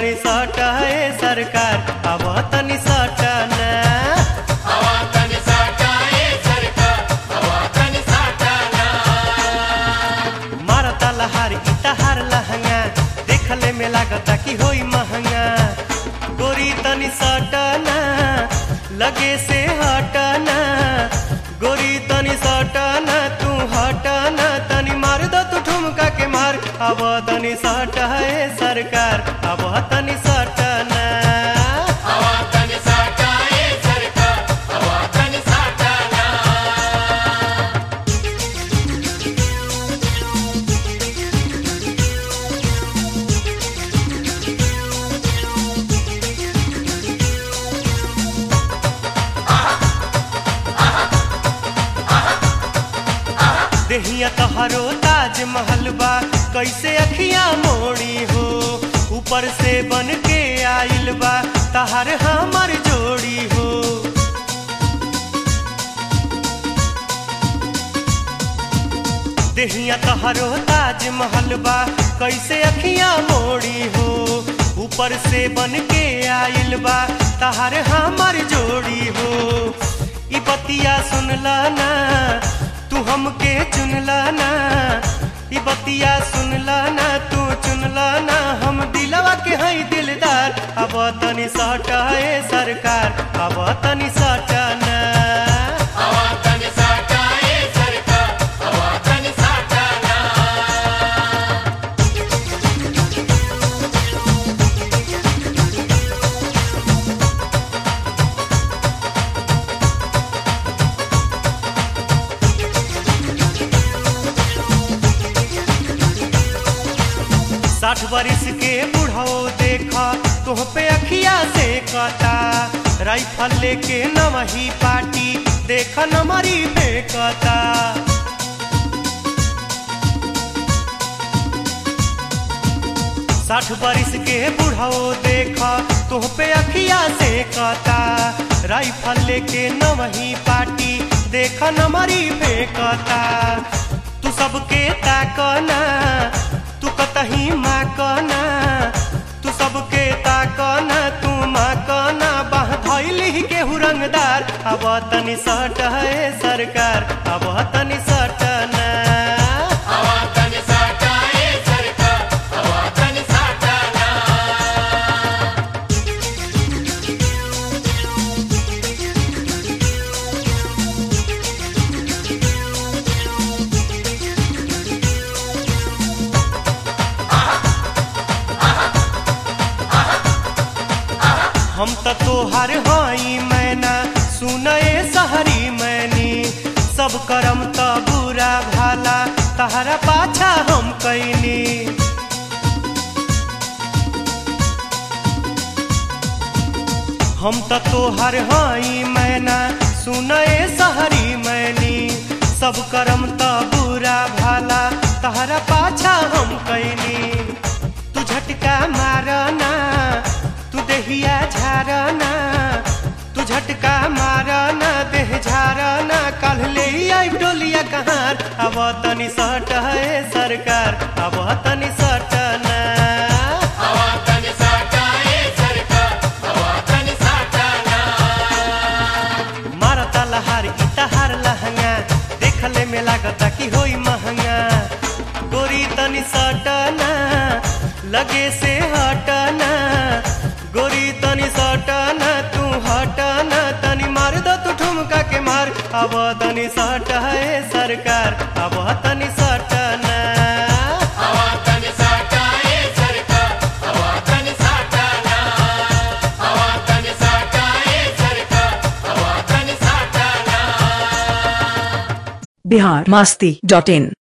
तनी सट है सरकार अब तनी सट ना हवा तन साटाए सरकार हवा तन साटाना मारता लहार इतहार लहंगा देखले में लागता कि होई महंगा गोरी तनी सटना लगे से हटना गोरी तनी सटना तू हटना तनी मार दो तू ठुमका के मार अब तनी सट है सरकार अब तनी सटना हवा तन साटाए सरकार हवा तन साटाना देहिया तोहरो ताजमहल बा कैसे अखियां मोड़ी हो ऊपर से बन के आइल बा तहर हमर जोड़ी हो देहिया तोहरो ताजमहल बा कैसे अखियां मोड़ी हो ऊपर से बन के आइल बा तहर हमर जोड़ी हो ई बतिया सुनला ना तू हमके चुनला ना ई बतिया सुनला ना तू चुनला ना हम दिलवा के हई दिलदार अब तनी सटाए सरकार अब तनी सटाना हवा तन साटाए सरकार हवा तन साटाना साठ बरिस के बुढ़ाओ देखा तुह पे अखिया से कता राइफल लेके नवही पार्टी देखा नमरी फेंकता साठ बरिस के बुढ़ाओ देखा तुह पे अखिया से कता राइफल लेके नवही पार्टी देखा नमरी फेंकता तू सबके ताकना तू कतही माँ कना तू सबके ताकना तू माँ कना बाह धैली केहू रंगदार अब तनी सट है सरकार अब तनी सटना हवा तन साटाए सरकार हवा तन साटाना हम त तोहार हई मैना सुनए सहरी मैनी सब करम त बुरा भाला तहरा पाछा हम कैनी हम त तोहर हई मैना सुनए सहरी मैनी सब करम त बुरा भाला तहरा पाछा हम कैनी तू झटका मारना तू देहिया झारना तू झटका मारना देह झारना कल ले आई डोलिया कहार अब तनी सट है सरकार अब तनी सटना हवा तन साटाए सरकार हवा तन साटाना मारता लहार इतहार लहंगा देखले में लागता कि होई महंगा गोरी तनी सटना लगे से हटना गोरी तनी सटना तू हटना तनी मार दो तू ठुमका के मार अब तनी सट है सरकार अब तनी सटना हवा तन साटाए सरकार हवा तन साटाना हवा तन साटाए सरकार हवा तन साटाना बिहार मस्ती डॉट इन